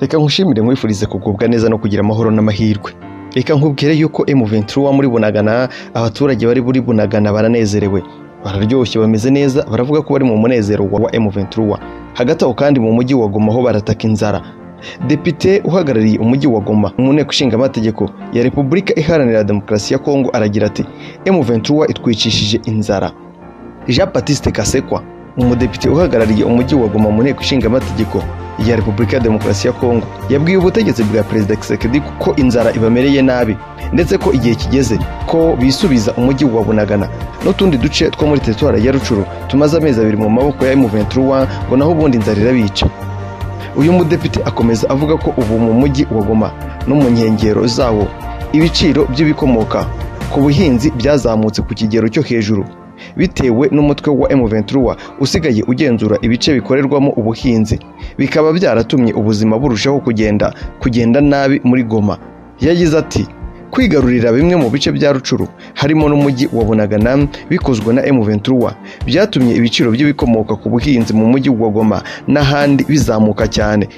reka nkushimire nkwifurize kugubwa neza no kugira amahoro n'amahirwe reka nkubwire yuko M23 muri Bunagana abaturage bari buri Bunagana baranezerewe bararyoshye bameze neza baravuga ko bari mu munezero wa M23 hagati aho kandi mu mujyi wa Goma ho barataka inzara Depite uhagarariye umujyi wa Goma mu nteko ishinga amategeko ya Repubulika Iharanira Demokarasi ya Kongo aragira ati M23 itwicishije inzara Jean Baptiste Kasekwa umudepite uhagarariye umujyi wa Goma mu nteko ishinga amategeko ya Repubulika ya Demokarasi ya Kongo yabwiye ubutegetsi bwa Perezida Tshisekedi ko inzara ibamereye nabi ndetse ko igihe kigeze ko bisubiza umujyi wa Bunagana n'utundi duce two muri teritwari ya Rucuru tumaze amezi abiri mu maboko ya M23 ngo naho ubundi inzara irabica uyu mudepite akomeza avuga ko ubu mu mujyi wa Goma no mu nkengero zawo ibiciro by'ibikomoka ku buhinzi byazamutse ku kigero cyo hejuru bitewe n'umutwe wa M23 usigaye ugenzura ibice bikorerwamo ubuhinzi bikaba byaratumye ubuzima burushaho kugenda kugenda nabi muri Goma yagize ati kwigarurira bimwe mu bice bya Rucuru harimo n'umujyi wa Bunagana bikozwe na M23 byatumye ibiciro by'ibikomoka ku buhinzi mu mujyi wa Goma n'ahandi bizamuka cyane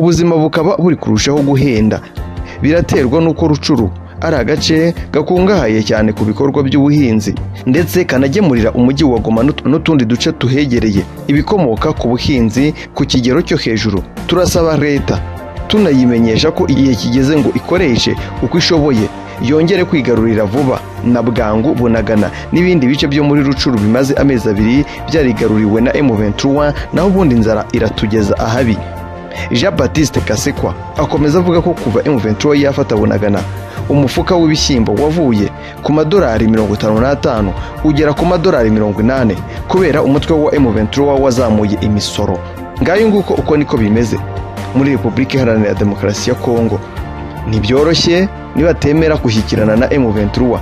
ubuzima bukaba buri kurushaho guhenda biraterwa n'uko Rucuru ari agace gakungahaye cyane ku bikorwa by'ubuhinzi ndetse kanagemurira umujyi wa Goma n'ut- n'utundi duce tuhegereye ibikomoka ku buhinzi ku kigero cyo hejuru turasaba leta tunayimenyesha ko igihe kigeze ngo ikoreshe uko ishoboye yongere kwigarurira vuba na bwangu bunagana n'ibindi bice byo muri rucuru bimaze amezi abiri byarigaruriwe na M23 naho ubundi inzara iratugeza ahabi Jean Baptiste Kasekwa akomeza avuga ko kuva M23 yafata bunagana umufuka w'ibishyimbo wavuye ku madolari mirongo itanu n'atanu ugera ku madolari mirongo inani kubera umutwe wa M23 wazamuye imisoro ngayo nguko uko niko bimeze muri Repubulika Iharanira Demokarasi ya Kongo ntibyoroshye nibatemera gushyikirana na M23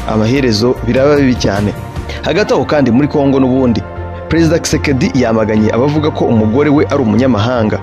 amaherezo biraba bibi cyane hagati aho kandi muri Kongo n'ubundi Perezida Tshisekedi yamaganye abavuga ko umugore we ari umunyamahanga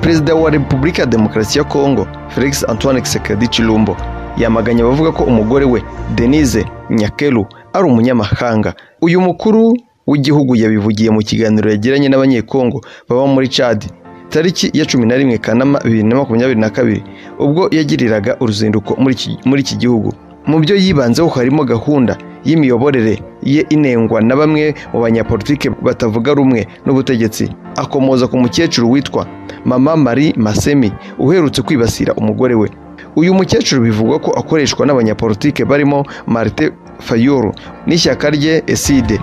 Perezida wa Repubulika ya Demokarasi ya Kongo Felix Antoine Tshisekedi Chilumbo yamaganye abavuga ko umugore we Denise Nyakelu ari umunyamahanga uyu mukuru w'igihugu yabivugiye mu kiganiro yagiranye n'abanyekongo baba muri Chad tariki ya cumi na rimwe kanama bibiri na makumyabiri na kabiri ubwo yagiriraga uruzinduko muri iki- muri iki gihugu mu byo yibanzeho harimo gahunda y'imiyoborere ye inengwa na bamwe mu banyapolitike batavuga rumwe n'ubutegetsi akomoza ku mukecuru witwa mama marie masemi uherutse kwibasira umugore we uyu mukecuru bivugwa ko akoreshwa n'abanyapolitike barimo marite fayulu n'ishyaka rye eside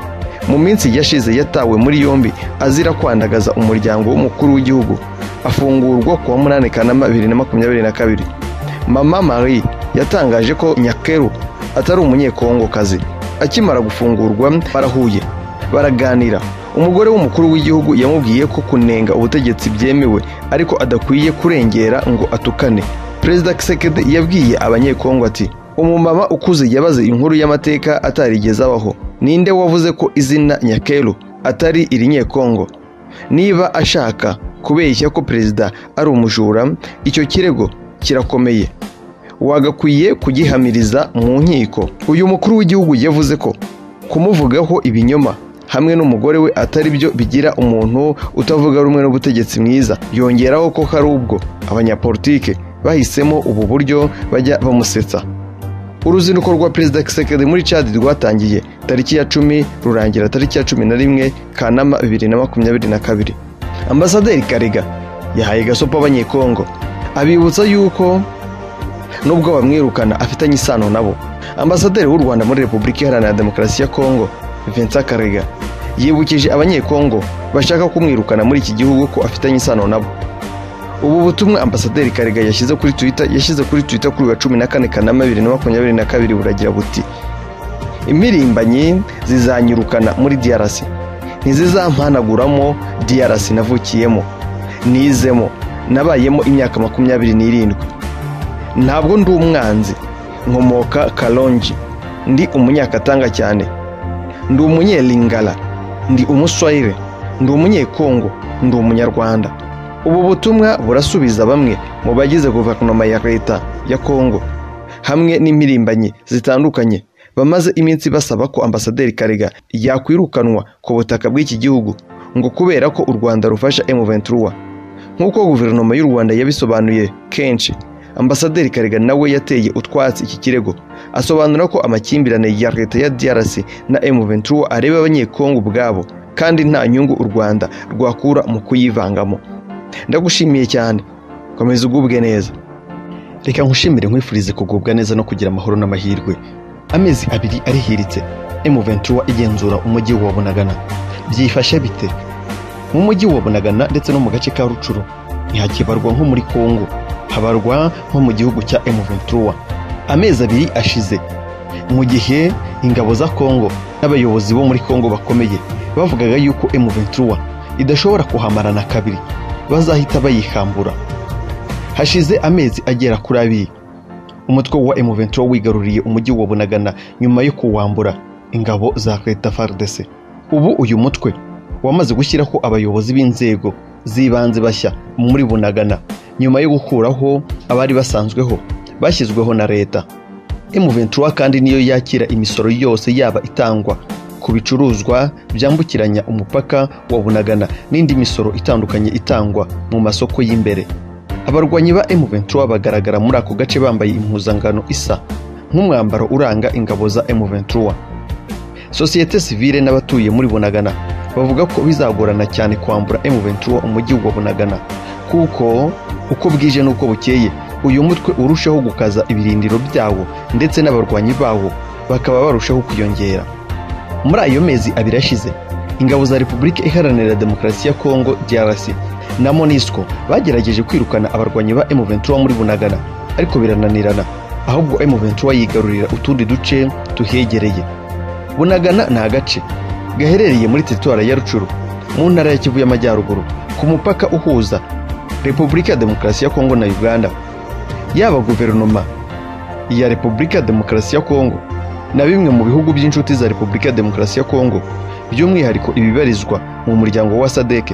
mu minsi yashize yatawe muri yombi azira kwandagaza umuryango w'umukuru w'igihugu afungurwa ku wa munani kanama bibiri na makumyabiri na kabiri mama marie yatangaje ko nyakeru atari umunyekongokazi akimara gufungurwa barahuye baraganira umugore w'umukuru w'igihugu yamubwiye ko kunenga ubutegetsi byemewe ariko adakwiye kurengera ngo atukane perezida kisekedi yabwiye abanyekongo ati umumama ukuze yabaze inkuru y'amateka atarigeze abaho ninde wavuze ko izina nyakeru atari irinyekongo niba ashaka kubeshya ko perezida ari umujura icyo kirego kirakomeye wagakwiye kugihamiriza mu nkiko uyu mukuru w'igihugu yavuze ko kumuvugaho ibinyoma hamwe n'umugore we atari byo bigira umuntu utavuga rumwe n'ubutegetsi mwiza yongeraho ko hari ubwo abanyapolitike bahisemo ubu buryo bajya bamusetsa uruzinduko rwa perezida Tshisekedi muri Chad rwatangiye tariki ya cumi rurangira tariki ya cumi na rimwe Kanama bibiri na makumyabiri na kabiri ambasaderi Karega yahaye gasopo abanyekongo abibutsa yuko nubwo bamwirukana afitanye isano nabo ambasaderi w'u rwanda muri repubulika iharanira demokarasi ya kongo vincent karega yibukije abanyekongo bashaka kumwirukana muri iki gihugu ko afitanye isano nabo ubu butumwa ambasaderi karega yashyize kuri twitter yashyize kuri twitter kuri uyu wa cumi na kane kanama bibiri na makumyabiri na kabiri buragira buti impirimbanyi zizanyirukana muri DRC ntizizampanaguramo DRC navukiyemo nizemo nabayemo imyaka makumyabiri n'irindwi ntabwo ndi umwanzi nkomoka karongi ndi umunyakatanga cyane ndi umunyelingala ndi umuswayire ndi umunyekongo ndi umunyarwanda ubu butumwa burasubiza bamwe mu bagize guverinoma ya leta ya kongo hamwe n'impirimbanyi zitandukanye bamaze iminsi basaba ko ambasaderi karega yakwirukanwa ku butaka bw'iki gihugu ngo kubera ko u rwanda rufasha M23 nk'uko guverinoma y'u rwanda yabisobanuye kenshi ambasaderi karega nawe yateye utwatsi iki kirego asobanura ko amakimbirane ya leta ya drc na m23 areba abanyekongo ubwabo kandi nta nyungu u rwanda rwakura mu kuyivangamo ndagushimiye cyane komeza ugubwe neza reka nkushimire nkwifurize kugubwa neza no kugira amahoro n'amahirwe amezi abiri arihiritse M23 igenzura umujyi wa Bunagana byifashe bite mu mujyi wa Bunagana ndetse no mu gace ka Rucuru ntihakibarwa nko muri Kongo habarwa nko mu gihugu cya M23 amezi abiri ashize mu gihe ingabo za Kongo n'abayobozi bo muri Kongo bakomeye bavugaga yuko M23 idashobora kuhamarana kabiri bazahita bayihambura hashize amezi agera kuri abiri umutwe wa M23 wigaruriye umujyi wa Bunagana nyuma yo kuwambura ingabo za leta FARDC ubu uyu mutwe wamaze gushyiraho abayobozi b'inzego z'ibanze bashya muri Bunagana nyuma yo gukuraho abari basanzweho bashyizweho na leta M23 kandi niyo yakira imisoro yose yaba itangwa ku bicuruzwa byambukiranya umupaka wa Bunagana n'indi misoro itandukanye itangwa mu masoko y'imbere abarwanyi ba M23 bagaragara muri ako gace bambaye impuzangano isa nk'umwambaro uranga ingabo za M23 sosiyete sivile n'abatuye muri Bunagana bavuga ko bizagorana cyane kwambura M23 umujyi wa Bunagana kuko uko bwije n'uko bukeye uyu mutwe urushaho gukaza ibirindiro byawo ndetse n'abarwanyi bawo bakaba barushaho kwiyongera muri ayo mezi abiri ashize ingabo za Repubulika Iharanira Demokarasi ya Kongo DRC na MONUSCO bagerageje kwirukana abarwanyi ba M23 muri Bunagana ariko birananirana ahubwo M23 yigarurira utundi duce tuhegereye Bunagana ni agace gaherereye muri teritwara ya Rucuru mu ntara ya Kivu y'Amajyaruguru ku mupaka uhuza Repubulika ya Demokarasi ya Kongo na Uganda yaba guverinoma ya Repubulika ya Demokarasi ya Kongo na bimwe mu bihugu by'inshuti za Repubulika ya Demokarasi ya Kongo by'umwihariko ibibarizwa mu muryango wa SADC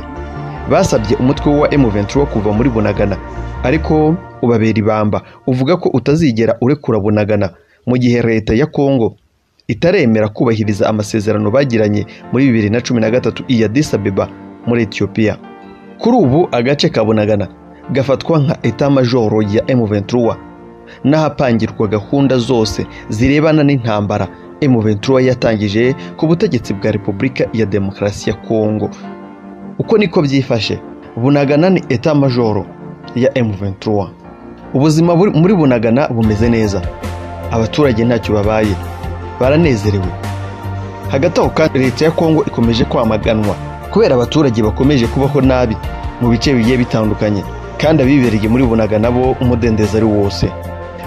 basabye umutwe wa M23 kuva muri Bunagana ariko ubabera ibamba uvuga ko utazigera urekura Bunagana mu gihe leta ya Kongo itaremera kubahiriza amasezerano bagiranye muri bibiri na cumi na gatatu iya Addis Abeba muri Ethiopia kuri ubu agace ka Bunagana gafatwa nka etat major ya M23 n'ahapangirwa gahunda zose zirebana n'intambara M23 yatangije ku butegetsi bwa Repubulika ya Demokarasi ya Kongo uko niko byifashe Bunagana ni etat major ya M23 ubuzima buri- muri Bunagana bumeze neza abaturage ntacyo babaye baranezerewe hagati aho kandi leta ya kongo ikomeje kwamaganwa kubera abaturage bakomeje kubaho nabi mu bice bigiye bitandukanye kandi abibereye muri bunagana bo umudendezo ari wose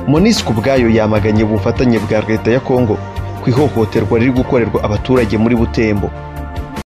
monisiko ubwayo yamaganye ubufatanye bwa leta ya kongo ku ihohoterwa riri gukorerwa abaturage muri butembo